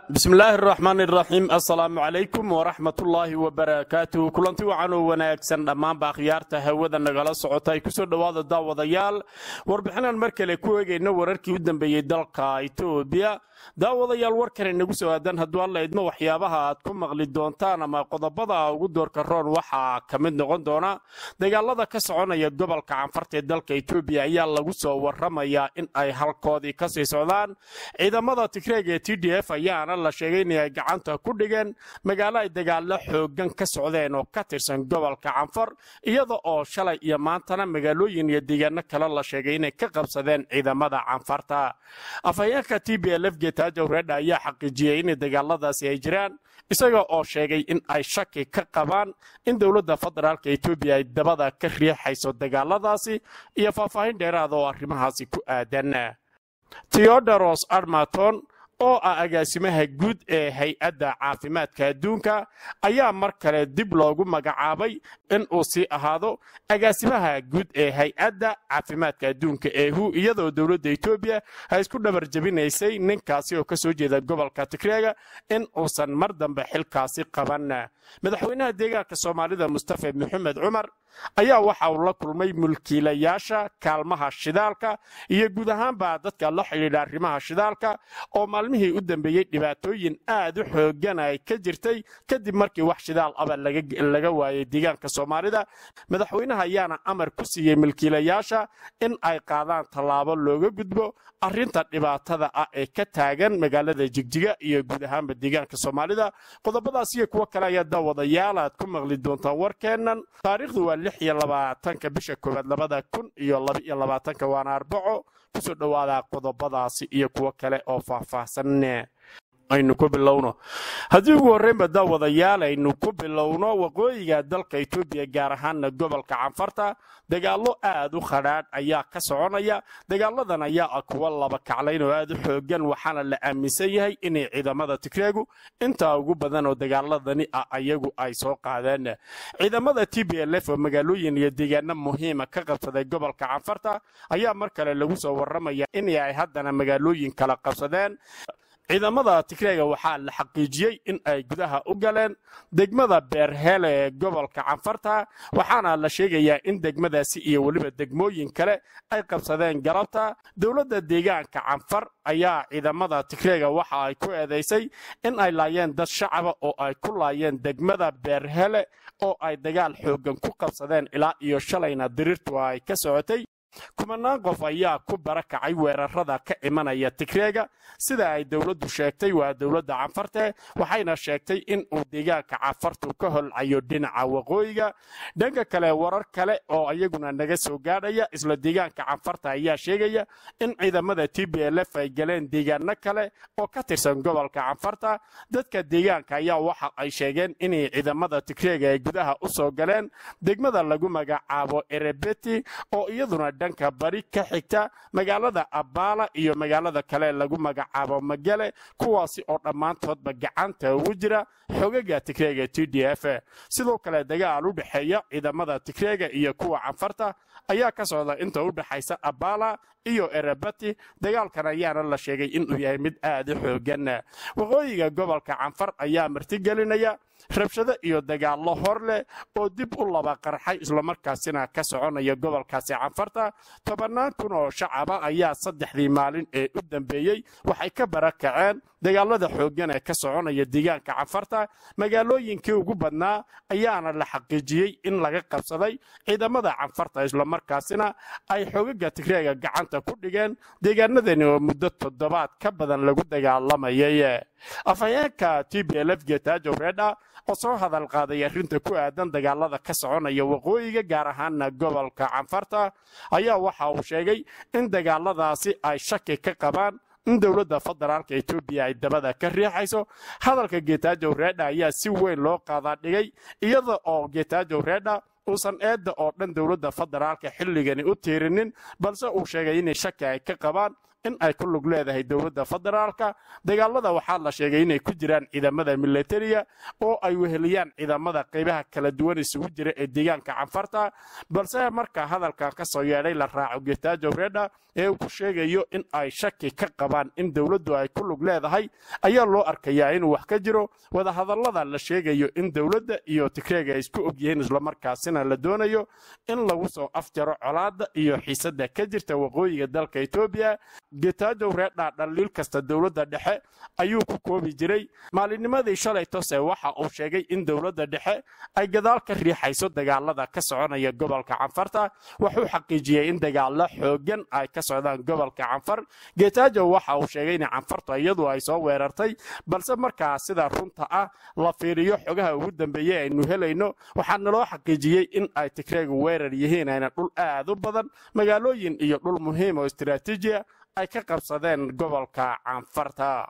bismillaahi araxmaan iraxiim assalaamu calaykum waraxmatullaahi wabarakaatuh kulanti wacan oo wanaagsan dhammaanba akhyaarta hawada nagala socota ay kusoo dhowaada daawadayaal warbixinaan mar kale ku eegayna wararkii u dambeeyey dalka itoobiya daawadayaal warkan inagu soo aadan hadduu alla idmo waxyaabaha aad ku maqli doontaan ama qodobada ugu doorka roon waxaa ka mid noqon doona dagaalada ka soconaya gobolka canfarta ee dalka itoobiya ayaa lagu soo waramayaa in ay halkoodii kasii socdaan ciidamada tigreeg ee t d f ayaana la sheegay in ay gacanta ku dhigeen magaalo ay dagaalo xoogan ka socdeen oo ka tirsan gobolka canfar iyada oo shalay iyo maantana magaalooyin iyo deegaano kale la sheegay inay ka qabsadeen ciidamada canfarta afhayeenka t b lf getajow redha ayaa xaqiijiyey in dagaaladaasi ay jiraan isaga oo sheegay in ay shaki ka qabaan in dowladda federaalka etoobiya ay dabada ka riixayso dagaaladaasi iyo faahfaahin dheeraada oo arrimahaasi ku aadan teodoros armaton oo ah agaasimaha guud ee hay-adda caafimaadka adduunka ayaa mar kale dib loogu magacaabay in uu sii ahaado agaasimaha guud ee hay-adda caafimaadka adduunka ee hu iyadoo dowladda etoobiya ay isku dhabar jabinaysay ninkaasi oo ka soo jeeda gobolka tigreega in uusan mar dambe xilkaasi qaban madaxweynaha deegaanka soomaalida mustafa maxamed cumar ayaa waxa uu la kulmay mulkiilayaasha kaalmaha shidaalka iyo guud ahaanba dadka la xidhiidha arrimaha shidaalka oo maalmihii u dambeeyey dhibaatooyin aad u xoogan ay ka jirtay kadib markii wax shidaal aba laga waayay deegaanka soomaalida madaxweynaha ayaana amar ku siiyey mulkiilayaasha in ay qaadaan tallaabo looga gudbo arrinta dhibaatada ah ee ka taagan magaalada jigjiga iyo guud ahaanba deegaanka soomaalida qodobadaas iyo kuwo kale ayaa daawadayaal aad ku maqli doontaan warkeennan taariikhdu waa lix iyo labaatanka bisha koowaad labada kun iyo laba iyo labaatanka waana arbaco kusoo dhowaada qodobadaasi iyo kuwo kale oo faahfaahsan aynu ku bilowno haddii ugu horreynba daawadayaal aynu ku bilowno waqooyiga dalka etoobiya gaar ahaana gobolka canfarta dagaallo aad u khadhaadh ayaa ka soconaya dagaaladan ayaa ah kuwa laba kaclayn oo aad u xoogan waxaana la aaminsan yahay inay ciidamada tigreegu intaa ugu badan oo dagaaladani ah ayagu ay soo qaadeen ciidamada t b l f oo magaalooyin iyo deegaano muhiima ka qabsaday gobolka canfarta ayaa mar kale lagu soo warramaya in ay haddana magaalooyin kala qabsadeen ciidamada tigreega waxaa la xaqiijiyey in ay gudaha u galeen degmada beerhele ee gobolka canfarta waxaana la sheegayaa in degmadaasi iyo weliba degmooyin kale ay qabsadeen galabta dowladda deegaanka canfar ayaa ciidamada tigreega waxa ay ku eedaysay in ay laayeen dad shacaba oo ay ku laayeen degmada beerhele oo ay dagaal xoogan ku qabsadeen ilaa iyo shalayna diriirtu ay ka socotay kumanaan qof ayaa ku barakacay weerarada ka imanaya tigreega sida ay dowladdu sheegtay waa dowladda canfarte waxayna sheegtay in uu deegaanka canfartu ka holcayo dhinaca waqooyiga dhanka kale warar kale oo iyaguna naga soo gaadhaya isla deegaanka canfarta ayaa sheegaya in ciidamada t b l f ay galeen deegaano kale oo ka tirsan gobolka canfarta dadka deegaanka ayaa waxa ay sheegeen inay ciidamada tigreega ay gudaha u soo galeen degmada lagu magacaabo erebeti oo iyaduna dhanka bari ka xigta magaalada abaala iyo magaalada kale lagu magacaabo magale kuwaasi oo dhammaantoodba gacanta ugu jira xogaga tigreega t d f sidoo kale dagaal u dhexeeya ciidamada tigreega iyo kuwa canfarta ayaa ka socda inta u dhexaysa abaala iyo erebati dagaalkan ayaana la sheegay inuu yahay mid aad u xoogan waqooyiga gobolka canfar ayaa martigelinaya rabshado iyo dagaallo hor leh oo dib u laba qarxay islamarkaasina ka soconaya gobolkaasi canfarta tobannaan kun oo shacaba ayaa saddexdii maalin ee u dambeeyey waxay ka barakaceen dagaalada xooggan ee ka soconaya deegaanka canfarta magaalooyinkii ugu badnaa ayaana la xaqiijiyey in laga qabsaday ciidamada canfarta islamarkaasina ay xogaga tigreega gacanta ku dhigeen deegaanadani oo muddo toddobaad ka badan lagu dagaalamayay afhayeenka t b l f getajow redha oo soo hadal qaaday arrinta ku aadan dagaalada ka soconaya waqooyiga gaar ahaana gobolka canfarta ayaa waxa uu sheegay in dagaaladaasi ay shaki ka qabaan in dowladda federaalka etoobiya ay dabada ka riixayso hadalka getajow redha ayaa si weyn loo qaadaa dhigay iyada oo getajow redha uusan eedda oo dhan dowladda federaalka xilligani u tiirinin balse uu sheegay inay shaki ay ka qabaan in ay ku lug leedahay dowladda federaalka dagaalada waxaa la sheegay inay ku jiraan ciidamada militariya oo ay weheliyaan ciidamada qaybaha kala duwan isugu jira ee deegaanka canfarta balse marka hadalkan ka soo yeedhay la raaco getaajo redha ee uu ku sheegayo in ay shaki ka qabaan in dowladdu ay ku lug leedahay ayaa loo arkayaa inuu wax ka jiro wadahadallada la sheegayo in dowladda iyo tigreega ay isku ogyihiin islamarkaasina la doonayo in lagu soo afjaro colaadda iyo xiisadda ka jirta waqooyiga dalka etoobiya getaajo redha dhaliil kasta dowladda dhexe ayuu ku koobi jiray maalinnimadii shalay tose waxa uu sheegay in dowladda dhexe ay gadaal ka riixayso dagaalada ka soconaya gobolka canfarta wuxuu xaqiijiyey in dagaalo xoogan ay ka socdaan gobolka canfar getaajo waxa uu sheegay in canfartu iyadu ay soo weerartay balse markaa sida runta ah la fiiriyo xogaha ugu dambeeye aynu helayno waxaa naloo xaqiijiyey in ay tigreegu weerar yihiin ayna dhul aad u badan magaalooyin iyo dhul muhiim oo istiraatiijiya ay ka qabsadeen gobolka canfarta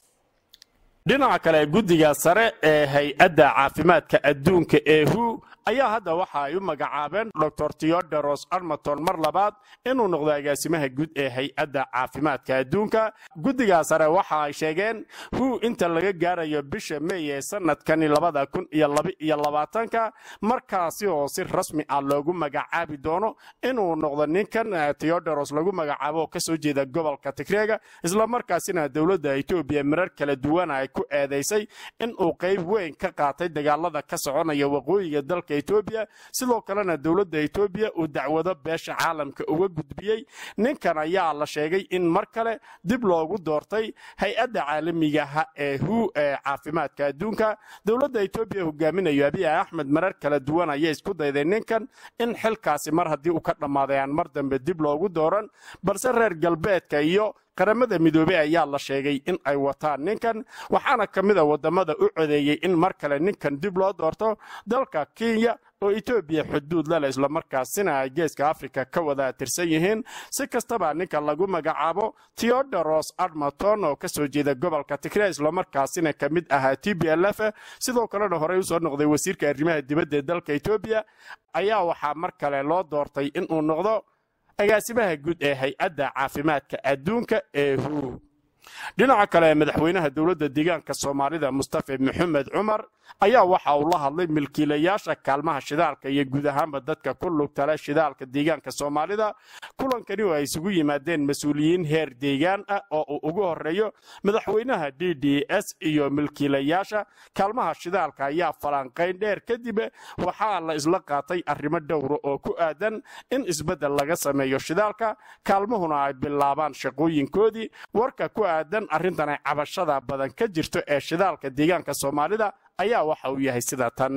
dhinaca kale guddiga sare ee hay-adda caafimaadka adduunka ee hu ayaa hadda waxa ay u magacaabeen dor teodoros armaton mar labaad inuu noqdo agaasimaha guud ee hay-adda caafimaadka adduunka guddigaa sare waxa ay sheegeen hu inta laga gaarayo bisha mey ee sanadkani labada kun iyo labaiyo labaatanka markaasi oo si rasmi ah loogu magacaabi doono inuu noqdo ninkan teodoros lagu magacaabo oo kasoo jeeda gobolka tigreega islamarkaasina dowladda etoobiya marar kala duwan ay ku eedaysay inuu qayb weyn ka qaatay dagaalada ka soconaya waqooyiga dalka etoobiya sidoo kalena dowladda etoobiya uu dacwado beesha caalamka uga gudbiyey ninkan ayaa la sheegay in mar kale dib loogu doortay hay-adda caalamigaha ee hu ee caafimaadka adduunka dowladda etoobiya hogaaminayo abiy axmed marar kala duwan ayay isku dayday ninkan in xilkaasi mar haddii uu ka dhammaaday aan mar dambe dib loogu dooran balse reer galbeedka iyo qaramada midoobey ayaa la sheegay in ay wataan ninkan waxaana ka mid a waddamada u codeeyey in mar kale ninkan dib loo doorto dalka kenya oo etoobiya xuduud lale islamarkaasina ay geeska afrika ka wada tirsan yihiin si kastaba ninka lagu magacaabo teodoros armaton oo kasoo jeeda gobolka tigre islamarkaasina ka mid ahaa t b l f sidoo kalena horey usoo noqday wasiirka arrimaha dibadda ee dalka etoobiya ayaa waxaa mar kale loo doortay inuu noqdo agaasimaha guud ee hay-adda caafimaadka adduunka ee hu dhinaca kale madaxweynaha dowladda deegaanka soomaalida mustafe maxamed cumar ayaa waxa uu la hadlay milkiilayaasha kaalmaha shidaalka iyo guud ahaanba dadka ku lugtale shidaalka deegaanka soomaalida kulankani oo ay isugu yimaadeen mas-uuliyiin heer deegaan ah oo uu ugu horeeyo madaxweynaha d d s iyo milkiilayaasha kaalmaha shidaalka ayaa falanqayn dheer kadib waxaa la isla qaatay arrimo dhowra oo ku aadan in isbeddel laga sameeyo shidaalka kaalmuhuna ay bilaabaan shaqooyinkoodii warka ku aadan arrintan ay cabashada badan ka jirto ee shidaalka deegaanka soomaalida ayaa waxa uu yahay sida tan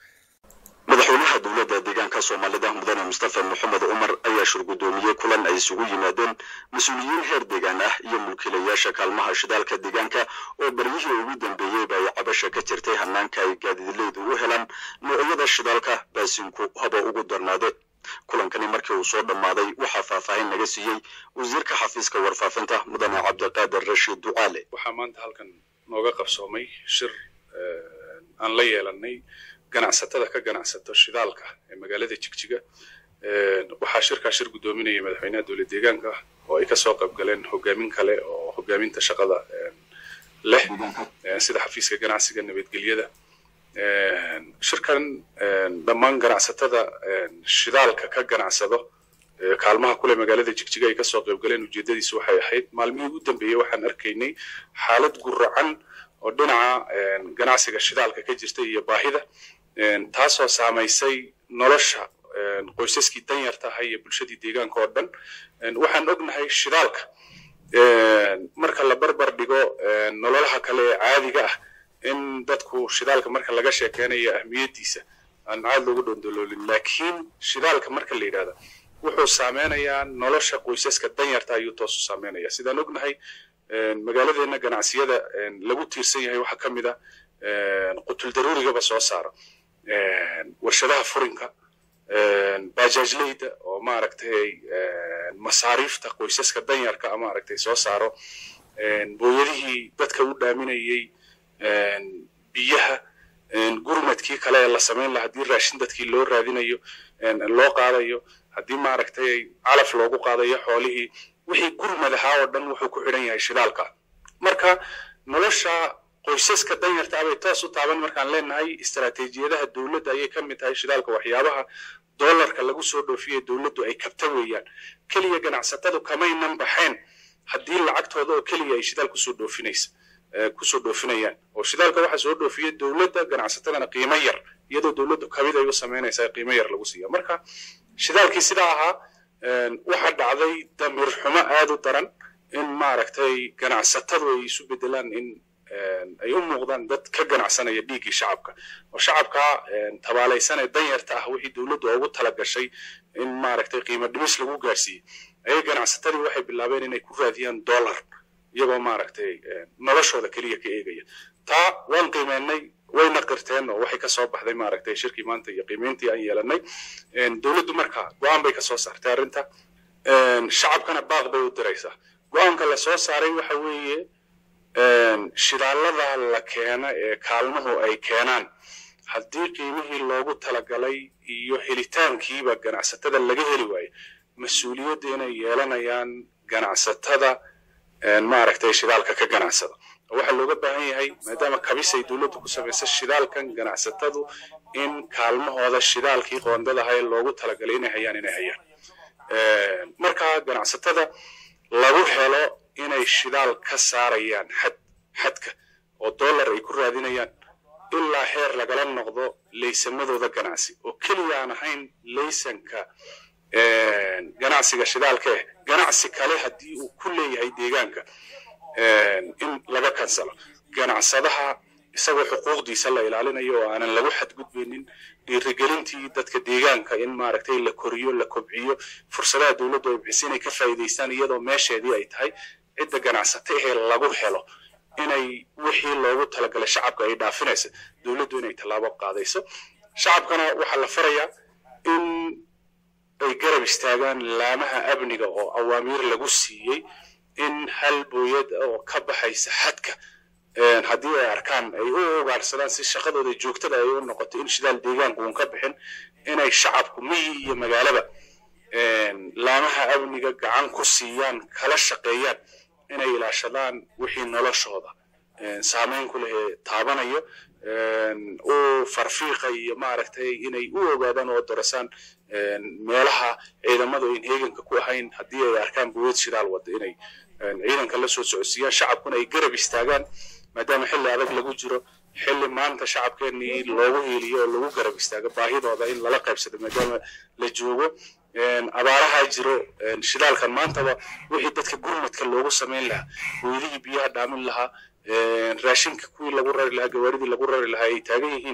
madaxweynaha dowladda deegaanka soomaalida mudane mustafa maxamed cumar ayaa shirgudoomiyey kulan ay isugu yimaadeen mas-uuliyiin heer deegaan ah iyo mulkiilayaasha kaalmaha shidaalka deegaanka oo baryihii ugu dambeeyeyba ay cabasha ka jirtay hanaanka ay gaadiidleydu u helaan noocyada shidaalka baasinku haba ugu darnaade kulankani markii uu soo dhammaaday waxaa faahfaahin naga siiyey wasiirka xafiiska warfaafinta mudane cabdiqaadir rashiid ducaale waxaa maanta halkan nooga qabsoomay shir aan la yeelanay ganacsatada ka ganacsato shidaalka ee magaalada jigjiga waxaa shirkaa shir guddoominayay madaxweynaha dowlad deegaanka oo ay kasoo qayb galeen hogaamin kale oo hogaaminta shaqada leh sida xafiiska ganacsiga nabadgelyada shirkan dhammaan ganacsatada shidaalka ka ganacsado kaalmaha kule magaalada jigjiga ay kasoo qayb galeen ujeedadiisu waxay ahayd maalmihii ugu dambeeyey waxaan arkaynay xaalad guracan oo dhinaca ganacsiga shidaalka ka jirta iyo baahida taasoo saamaysay nolosha qoysaskii danyarta ahaa iyo bulshadii deegaanka oo dhan waxaan ognahay shidaalka marka la barbar dhigo nololaha kale ee caadiga ah in dadku shidaalka marka laga sheekeynayo ahmiyadiisa aan caad loogu dhondoloolin laakiin shidaalka marka la yidhahda wuxuu saameynayaa nolosha qoysaska danyarta ayuu toos u saameynaya sidaan ognahay magaaladeena ganacsiyada lagu tiirsan yahay waxaa ka mid a qutul daruurigaba soo saara warshadaha furinka bajaajleyda oo maaragtay masaariifta qoysaska danyarka a maaragtay soo saaro booyadihii dadka u dhaaminayey biyaha gurmadkii kale ee la samayn laha haddii raashin dadkii loo raadinayo loo qaadayo haddii maaragtay calaf loogu qaadayo xoolihii wixii gurmad ahaa oo dhan wuxuu ku xidhan yahay shidaalka marka nolosha qoysaska danyarta abay toos u taaban markaan leenahay istaraatiijiyadaha dowladda ayay ka mid tahay shidaalka waxyaabaha doolarka lagu soo dhoofiye dowladdu ay kabta weeyaan keliya ganacsatadu kamaynan baxeen haddii lacagtooda oo keliya ay shidaal kusoo dhoofinaysa kusoo dhoofinayaan oo shidaalka waxaa soo dhoofiya dowladda ganacsatadana qiimo yar iyadoo dowladdu kabid ay u samaynaysaa qiimo yar lagu siiya marka shidaalkii sidaa ahaa waxaa dhacday damir xumo aad u daran in maaragtay ganacsatadu ay isu bedelaan in ay u muuqdaan dad ka ganacsanaya dhiiggii shacabka oo shacabka tabaalaysan ee danyarta ah wixii dowladdu ugu talagashay in maaragtay qiimo dhimis lagu gaarsiiyey ayay ganacsatadii waxay bilaabeen inay ku raadiyaan dollar iyagoo maaragtay noloshooda keliya ka eegaya taa waan qiimeynay wayna qirteen oo waxay kasoo baxday maaragtay shirkii maanta iyo qiimeyntii aan yeelanay dowladdu marka go-aan bay kasoo saartay arrinta shacabkana baaq bay u diraysaa go-aanka la soo saaray waxa weeye shidaalada la keena ee kaalmuhu ay keenaan haddii qiimihii loogu talagalay iyo helitaankiiba ganacsatada laga heli waayo mas-uuliyadda inay yeelanayaan ganacsatada maaragtay shidaalka ka ganacsada waxaa looga baahan yahay maadaama kabis ay dowladdu ku samaysa shidaalkan ganacsatadu in kaalmahooda shidaalkii qoondadaha ee loogu talagalay inay hayaan inay hayaan marka ganacsatada lagu helo inay shidaal ka saarayaan xad xadka oo dollar ay ku raadinayaan ilaa heer lagala noqdo laysamadooda ganacsi oo keliya aan ahayn laysanka ganacsiga shidaalka eh ganacsi kale haddii uu ku leeyahay deegaanka in laga kansalo ganacsadaha isagoo xuquuqdiisa la ilaalinayo oo aanan lagu xadgudbaynin dhiirigelintii dadka deegaanka in maaragtay la koriyo la kobciyo fursadaha dowladdu ay bixisa inay ka faa'iidaystaan iyadoo meesheedii ay tahay cidda ganacsata ahee lagu helo inay wixii loogu talagalay shacabka ay dhaafinaysa dowladdu inay tallaabo qaadayso shacabkana waxaa la farayaa in ay garab istaagaan laamaha amniga oo awaamiir lagu siiyey in hal booyad oo ka baxaysa xadka haddii ay arkaan ay u ugaarsadaan si shaqadooda joogtada ay u noqoto in shidaal deegaanku uun ka bixin inay shacabku miyi iyo magaalaba laamaha amniga gacan ku siiyaan kala shaqeeyaan inay ilaashadaan wixii noloshooda saameyn ku leh ee taabanayo u farfiiqa iyo maaragtay inay u ogaadaan oo dorasaan meelaha ciidamadu ayn heeganka ku ahayn haddii ay arkaan buweed shidaal wada inay ciidanka la soo socodsiiyaan shacabkuna ay garab istaagaan maadaama xilli adag lagu jiro xilli maanta shacabkeenii loogu hiiliyo oo lagu garab istaago baahidooda in lala qaybsado maadaama la joogo abaaraha jiro shidaalkan maantaba wixii dadka gurmadka loogu samayn lahaa weydihii biyaha dhaamin lahaa raashinka kuwii lagu rari lahaa gawaaridii lagu rari lahaa ay taagan yihiin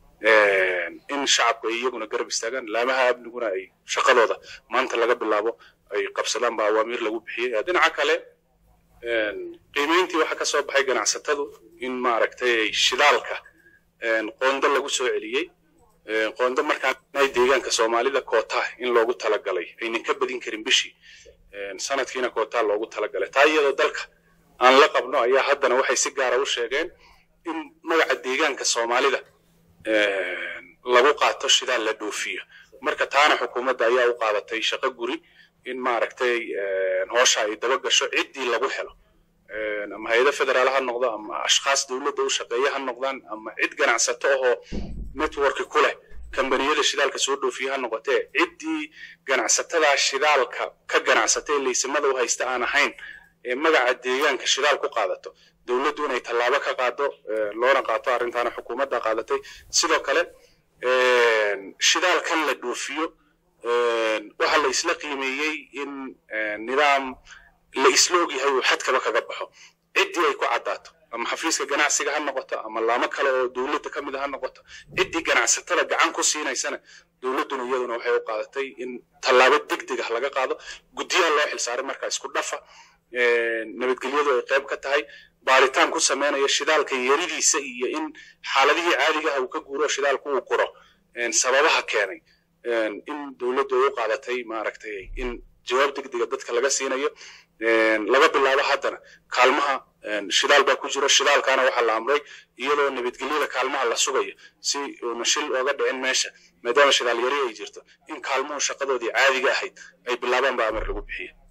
in shacabku ay iyaguna garab istaagaan laamaha amniguna ay shaqadooda maanta laga bilaabo ay qabsadaan baa awaamiir lagu bixiyey dhinaca kale qiimeyntii waxaa ka soo baxay ganacsatadu in maaragtay shidaalka qoondo lagu soo celiyey qoondo markaan deegaanka soomaalida koota in loogu talagalay aynan ka badin karin bishii sanadkiina koota loogu talagalay taa iyadoo dalka aan la qabno ayaa haddana waxay si gaara u sheegeen in magaca deegaanka soomaalida lagu qaato shidaal la dhoofiyo marka taana xukuumadda ayaa u qaadatay shaqo guri in maaragtay hoosha ay daba gasho ciddii lagu helo ama hay-ado federaal ha noqdo ama ashkhaas dowladda u shaqeeya ha noqdaan ama cid ganacsato ahoo networki ku leh kambaniyada shidaalka soo dhoofiya ha noqotee ciddii ganacsatada shidaalka ka ganacsatay laysamada u haysta aan ahayn ee magaca deegaanka shidaal ku qaadato dowladdu inay tallaabo ka qaado loona qaato arrintaana xukuumadda qaadatay sidoo kale shidaalkan la dhoofiyo waxaa la isla qiimeeyey in nidaam la isla ogyahay uu xadkaba kaga baxo ciddii ay ku caddaato ama xafiiska ganacsiga ha noqoto ama laamo kale oo dowladda ka mid a ha noqoto ciddii ganacsatada gacan ku siinaysana dowladduna iyaduna waxay u qaadatay in tallaabo degdeg ah laga qaado guddiyaha loo xilsaaray markaa isku dhafa nabadgelyadu ay qayb ka tahay baaritaan ku sameynaya shidaalka yaridiisa iyo in xaaladihii caadigaha uu ka guuro shidaalku uu quro sababaha keenay in dowladdu ay u qaadatay maaragtay in jawaab degdega dadka laga siinayo laga bilaabo haddana kaalmaha shidaal baa ku jiro shidaalkaana waxaa la amray iyadoo nabadgelyada kaalmaha la sugayo si uuna shil ooga dhicin meesha maadaama shidaal yari ay jirto in kaalmuhu shaqadoodii caadiga ahayd ay bilaabaan baa amar lagu bixiya